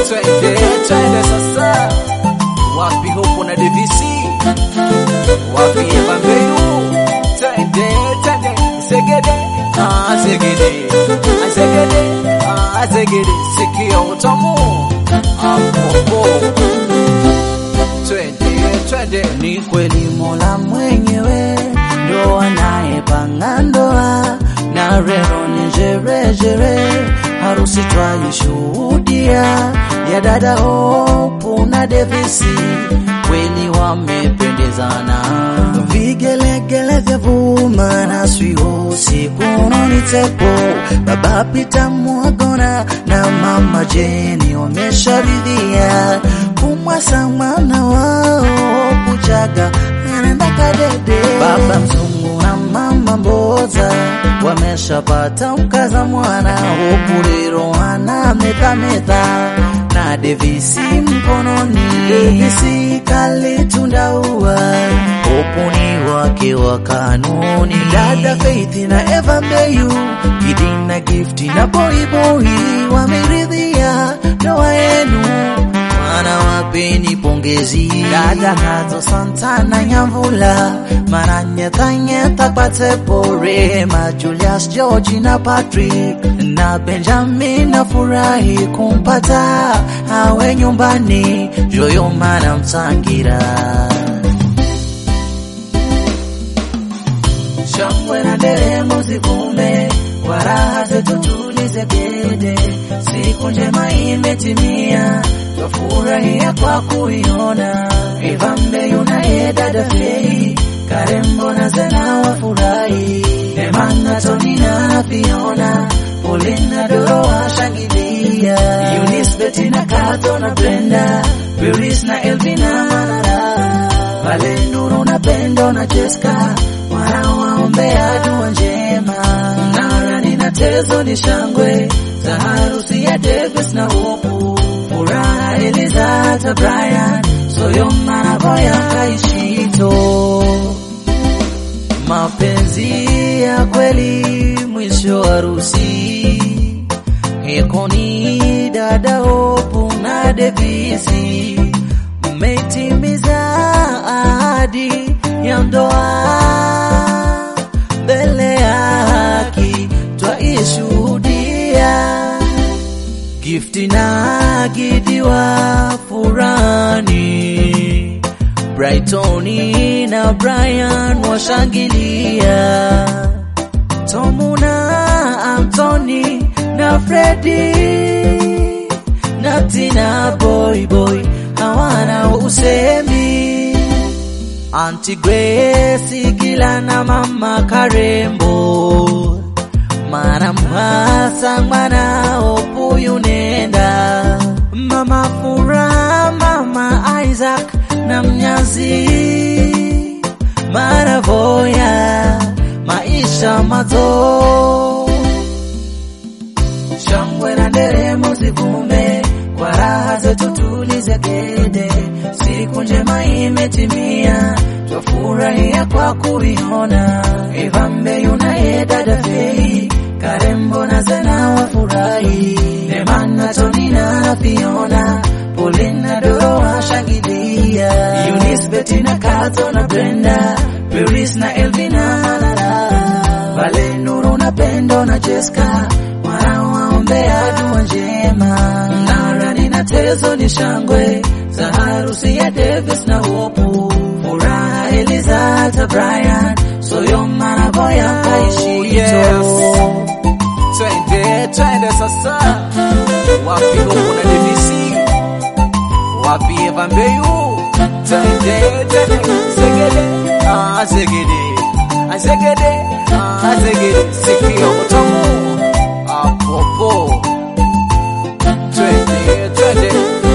twende twende sasa, wapi huko na DVC, wapi Eva Mbeyu, twende twende, segede ah, segede ah, segede ah, segede, sikia utamu apopo, twende twende, Ni kweli Mola mwenyewe ndo anayepanga ndoa, na leo ni jerejere, harusi twaishuhudia ya dada Hope na Devisi, kweli wamependezana, vigelegele vya vuma na swio siku ni tepo, baba Pita Mwagona na mama Jeni wamesharidhia kumwasa mwana wao kujaga anaenda kadede. Baba Mzungu na mama Mboza wameshapata mkaza mwana upuliro ana metameta na Devisi mkononi, Devisi kalitunda ua upuni wake wa kanuni. Dada Faith na Eva Mbeyu, Gidi na Gifti na Boy Boy wameridhia ndoa yenu Mwana wapeni pongezi dada Kato Santana Nyamvula Mana nyeta nyeta pate pore Ma Julius George na Patrick Na Benjamin na furahi kumpata Awe nyumbani Joyo mana mtangira Shangwe na nderemo zikume kwa raha zetu tulize gede, siku njema imetimia, twafurahia kwa kuiona. Eva Mbeyu naye dada Fei, Karembo na Zena wafurahi, Emana Toni na Fiona, Paulina Doro washangilia, Eunice Betty na Kato na Brenda, Beatrice na Elvina Manara, Vale Nuru na Pendo na Jessica wanawaombea dua njema. Mnarani na Tezo ni shangwe za harusi ya Davis na Hopu, furaha Eliza hata Brian Soyoma na Boya Kaishito. Mapenzi ya kweli mwisho harusi Hekoni dada Hopu na Devisi mmetimiza ahadi ya ndoa mbele ya haki twaishuhudia. Gifti na Gidi wa furani, Brightoni na Brian washangilia, Tomu na Anthony na Fredi na Tina Boy Boy hawana usemi. Auntie Grace Gila na mama Karembo mana mhasa mwana opuyu nenda mama Furaha mama Isaac na mnyazi maravoya maisha mazo shangwe na nderemo zivume kwa raha zetu tulize gede, siku njema imetimia, twafurahia kwa kuiona. Eva Mbeyu naye dada Fei, Karembo na Zena wafurahi, Emana Toni na Fiona, Pauline na Doro washangilia, Eunice Betty na Kato na Brenda, Beatrice na Elvina Malala, Vale Nuru na Pendo na Jessica wanawaombea dua njema. Mnarani na Tezo ni shangwe za harusi ya Davis na Hopu, furaha Eliza hata Brian Soyoma na Boya Kaishito. twende twende sasa, wapi huko na DVC, wapi Eva Mbeyu, twende twende, segede ah, segede ah, segede ah, segede, sikia utamu apopo, twende twende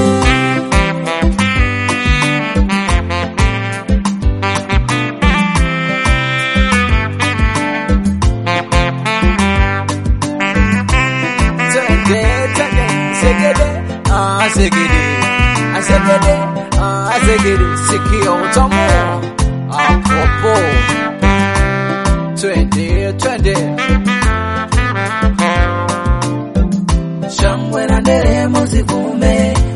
Twende, twende, segede, ah, segede, ah, segede, ah, segede, sikia utamu apopo, twende, twende, shangwe na nderemo zivume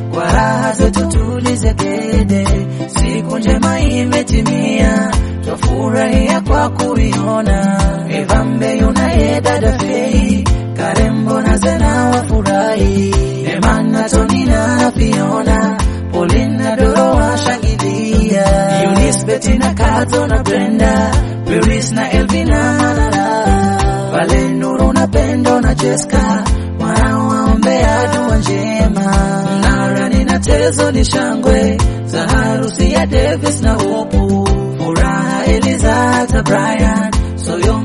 kuiona. Evambe yunaye dada Fei, Karembo na Zena wafurahi, Emana Toni na Fiona, Pauline na Doro washangilia, Eunice Betty na Kato na Brenda, Beris na Elvina Manara, Vale Nuru na Pendo na Jessica wanaowaombea dua njema. Mnarani na Tezo ni shangwe za harusi ya Davis na Hopu, furaha Eliza hata Brian Soyo